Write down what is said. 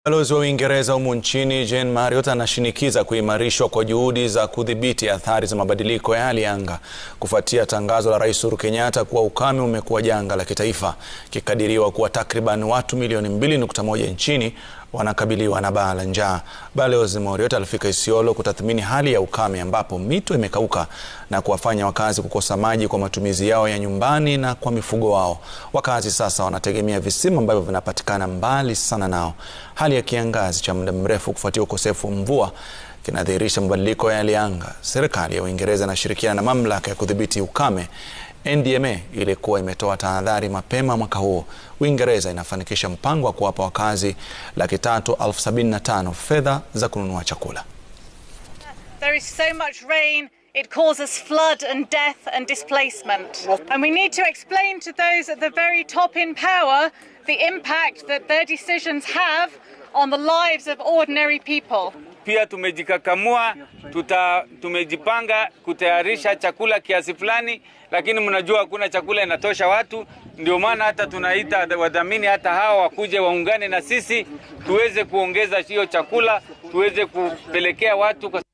Balozi wa Uingereza humu nchini Jane Marriott anashinikiza kuimarishwa kwa juhudi za kudhibiti athari za mabadiliko ya hali ya anga kufuatia tangazo la Rais Uhuru Kenyatta kuwa ukame umekuwa janga la kitaifa, ikikadiriwa kuwa takriban watu milioni 2.1 nchini wanakabiliwa na baa la njaa. Balozi Marriott alifika Isiolo kutathmini hali ya ukame ambapo mito imekauka na kuwafanya wakazi kukosa maji kwa matumizi yao ya nyumbani na kwa mifugo wao. Wakazi sasa wanategemea visima ambavyo vinapatikana mbali sana nao. Hali ya kiangazi cha muda mrefu kufuatia ukosefu wa mvua kinadhihirisha mabadiliko ya hali ya anga. Serikali ya Uingereza inashirikiana na mamlaka ya kudhibiti ukame NDMA ilikuwa imetoa tahadhari mapema mwaka huo. Uingereza inafanikisha mpango wa kuwapa wakazi laki tatu elfu sabini na tano fedha za kununua chakula. There is so much rain, it causes flood and death and displacement. And we need to explain to those at the very top in power the impact that their decisions have on the lives of ordinary people. Pia tumejikakamua, tuta, tumejipanga kutayarisha chakula kiasi fulani, lakini mnajua hakuna chakula inatosha watu. Ndio maana hata tunaita wadhamini hata hawa wakuje waungane na sisi tuweze kuongeza hiyo chakula tuweze kupelekea watu kwa